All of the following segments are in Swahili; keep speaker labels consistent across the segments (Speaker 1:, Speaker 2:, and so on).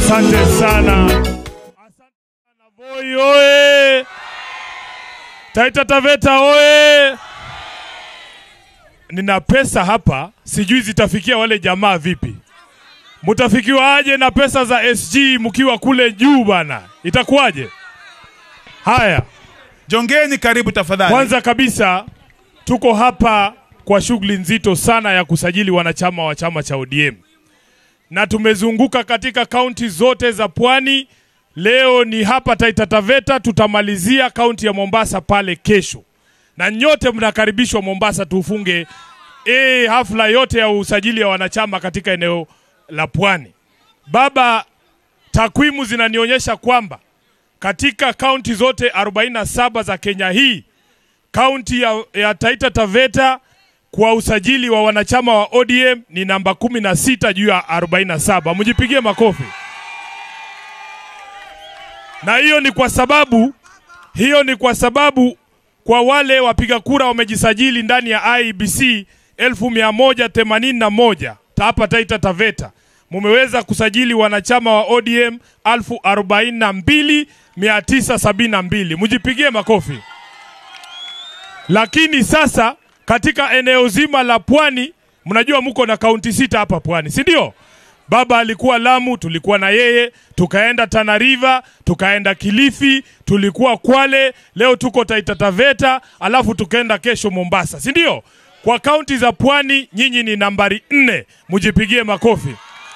Speaker 1: Asante sana, asante sana Voi oye! Taita Taveta oye! Nina pesa hapa, sijui zitafikia wale jamaa vipi. Mutafikiwa aje na pesa za SG mkiwa kule juu bana, itakuwaje? Haya,
Speaker 2: Jongeni karibu tafadhali.
Speaker 1: kwanza kabisa tuko hapa kwa shughuli nzito sana ya kusajili wanachama wa chama cha ODM na tumezunguka katika kaunti zote za pwani. Leo ni hapa Taita Taveta, tutamalizia kaunti ya Mombasa pale kesho, na nyote mnakaribishwa Mombasa tufunge e, hafla yote ya usajili ya wanachama katika eneo la pwani. Baba, takwimu zinanionyesha kwamba katika kaunti zote 47 za Kenya hii kaunti ya, ya Taita Taveta kwa usajili wa wanachama wa ODM ni namba 16 juu ya 47. Mjipigie makofi. Na hiyo ni kwa sababu hiyo ni kwa sababu kwa wale wapiga kura wamejisajili ndani ya IEBC 1181 hapa Taita Taveta mumeweza kusajili wanachama wa ODM 42972 mjipigie makofi. Lakini sasa katika eneo zima la pwani, mnajua mko na kaunti sita hapa pwani, si ndio? Baba alikuwa Lamu, tulikuwa na yeye, tukaenda Tana River, tukaenda Kilifi, tulikuwa Kwale, leo tuko Taita Taveta, alafu tukaenda kesho Mombasa, si ndio? Kwa kaunti za pwani nyinyi ni nambari nne, mjipigie makofi.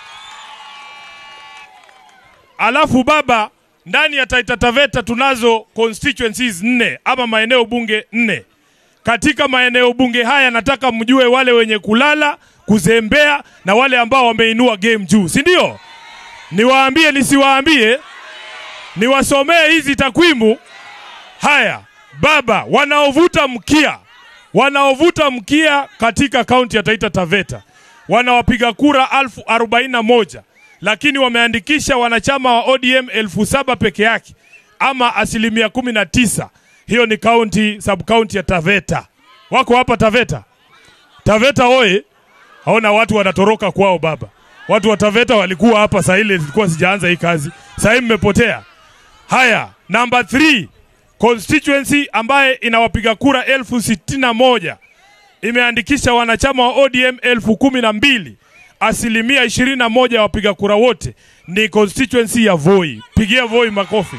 Speaker 1: Alafu baba, ndani ya Taita Taveta tunazo constituencies nne ama maeneo bunge nne. Katika maeneo bunge haya nataka mjue wale wenye kulala, kuzembea na wale ambao wameinua game juu, si ndio? Niwaambie nisiwaambie? Niwasomee hizi takwimu. Haya, baba, wanaovuta mkia, wanaovuta mkia katika kaunti ya Taita Taveta wana wapiga kura elfu arobaini na moja lakini wameandikisha wanachama wa ODM elfu saba peke yake ama asilimia kumi na tisa. Hiyo ni kaunti sub kaunti ya Taveta. Wako hapa Taveta? Taveta oye! Haona watu wanatoroka kwao baba. Watu wa Taveta walikuwa hapa saa ile ilikuwa sijaanza hii kazi, saa hii mmepotea. Haya, namba 3 constituency ambaye inawapiga kura elfu sitini na moja imeandikisha wanachama wa ODM elfu kumi na mbili asilimia ishirini na moja ya wapiga kura wote ni constituency ya Voi. Pigia Voi makofi.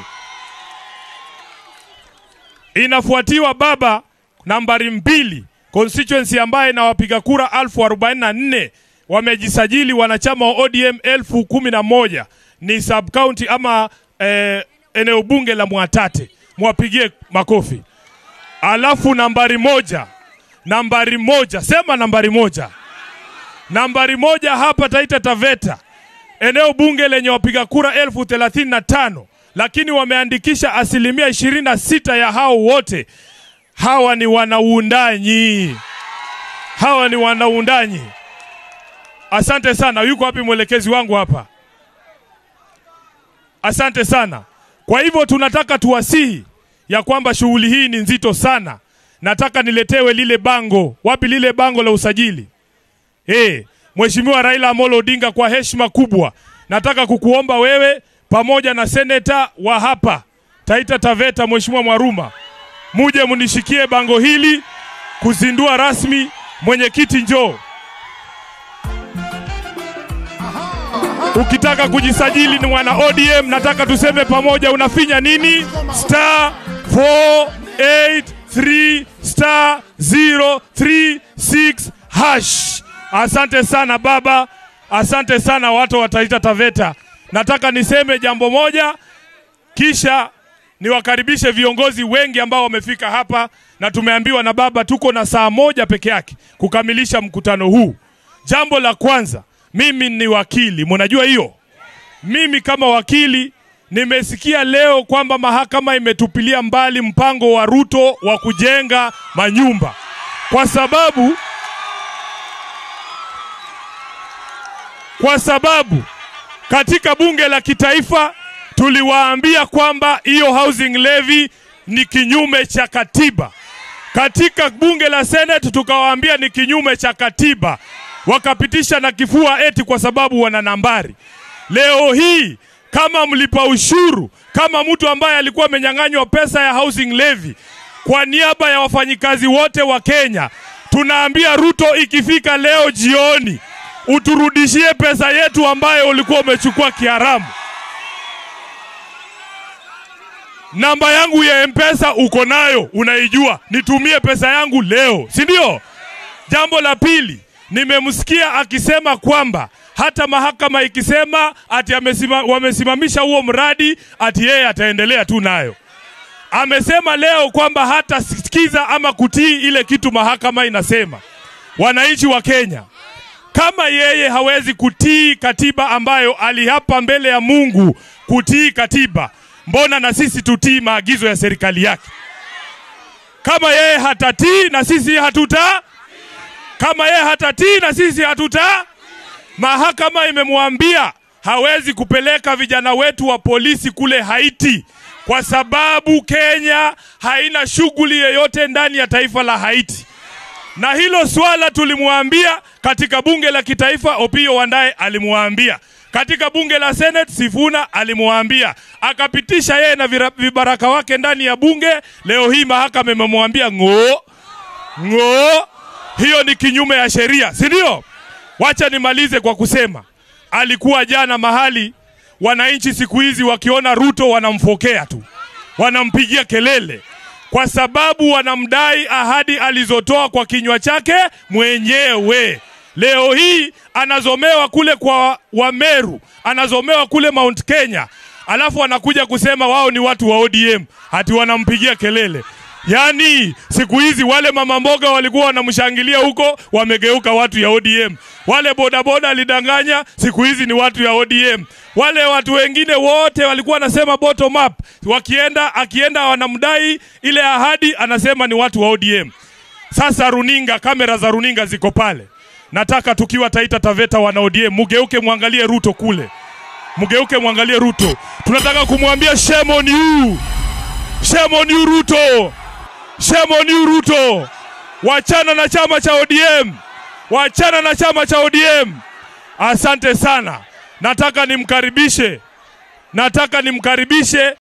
Speaker 1: Inafuatiwa baba, nambari mbili, constituency ambaye na wapiga kura elfu arobaini na nne wamejisajili wanachama wa ODM elfu kumi na moja ni sub county ama eh, eneo bunge la Mwatate. Mwapigie makofi. Alafu nambari moja, nambari moja, sema nambari moja nambari moja hapa Taita Taveta, eneo bunge lenye wapiga kura elfu thelathini na tano lakini wameandikisha asilimia ishirini na sita ya hao wote. Hawa ni wanauundanyi, hawa ni wanauundanyi. Asante sana. Yuko wapi mwelekezi wangu hapa? Asante sana. Kwa hivyo tunataka tuwasihi ya kwamba shughuli hii ni nzito sana. Nataka niletewe lile bango. Wapi lile bango la usajili? Hey, Mheshimiwa Raila Amolo Odinga, kwa heshima kubwa nataka kukuomba wewe pamoja na seneta wa hapa Taita Taveta, Mheshimiwa Mwaruma, muje mnishikie bango hili kuzindua rasmi. Mwenyekiti, njoo. Ukitaka kujisajili ni mwana ODM, nataka tuseme pamoja, unafinya nini? Star 483 star 036 hash. Asante sana baba, asante sana watu wa Taita Taveta. Nataka niseme jambo moja, kisha niwakaribishe viongozi wengi ambao wamefika hapa, na tumeambiwa na baba tuko na saa moja peke yake kukamilisha mkutano huu. Jambo la kwanza, mimi ni wakili, mnajua hiyo. Mimi kama wakili nimesikia leo kwamba mahakama imetupilia mbali mpango wa Ruto wa kujenga manyumba kwa sababu kwa sababu katika bunge la kitaifa tuliwaambia kwamba hiyo housing levy ni kinyume cha katiba. Katika bunge la Senate tukawaambia ni kinyume cha katiba, wakapitisha na kifua eti kwa sababu wana nambari. Leo hii kama mlipa ushuru, kama mtu ambaye alikuwa amenyang'anywa pesa ya housing levy, kwa niaba ya wafanyikazi wote wa Kenya, tunaambia Ruto, ikifika leo jioni, uturudishie pesa yetu ambayo ulikuwa umechukua kiharamu. Namba yangu ya M-Pesa uko nayo, unaijua. Nitumie pesa yangu leo, si ndio? Jambo la pili, nimemsikia akisema kwamba hata mahakama ikisema ati amesima, wamesimamisha huo mradi ati yeye ataendelea tu nayo. Amesema leo kwamba hatasikiza ama kutii ile kitu mahakama inasema. Wananchi wa Kenya, kama yeye hawezi kutii katiba ambayo aliapa mbele ya Mungu kutii katiba, mbona na sisi tutii maagizo ya serikali yake? Kama yeye hatatii na sisi hatuta, kama yeye hatatii na sisi hatuta, mahakama imemwambia hawezi kupeleka vijana wetu wa polisi kule Haiti kwa sababu Kenya haina shughuli yoyote ndani ya taifa la Haiti na hilo swala tulimwambia katika bunge la kitaifa, Opiyo Wandaye alimwambia katika bunge la Senate, Sifuna alimwambia, akapitisha yeye na vira- vibaraka wake ndani ya bunge. Leo hii mahakama imemwambia ng'oo ng'oo, hiyo ni kinyume ya sheria, si ndio? Wacha nimalize kwa kusema alikuwa jana mahali wananchi siku hizi wakiona Ruto wanamfokea tu, wanampigia kelele kwa sababu wanamdai ahadi alizotoa kwa kinywa chake mwenyewe. Leo hii anazomewa kule kwa Wameru, anazomewa kule Mount Kenya, alafu anakuja kusema wao ni watu wa ODM, hati wanampigia kelele. Yaani siku hizi wale mama mboga walikuwa wanamshangilia huko, wamegeuka watu ya ODM. Wale bodaboda alidanganya, siku hizi ni watu ya ODM. Wale watu wengine wote walikuwa wanasema bottom up, wakienda akienda wanamdai ile ahadi, anasema ni watu wa ODM. Sasa runinga, kamera za runinga ziko pale. Nataka tukiwa Taita Taveta wana ODM, mugeuke mwangalie Ruto kule, mugeuke mwangalie Ruto. Tunataka kumwambia shame on you, shame on you Ruto, shame on you Ruto. Wachana na chama cha ODM, wachana na chama cha ODM. Asante sana. Nataka nimkaribishe, nataka nimkaribishe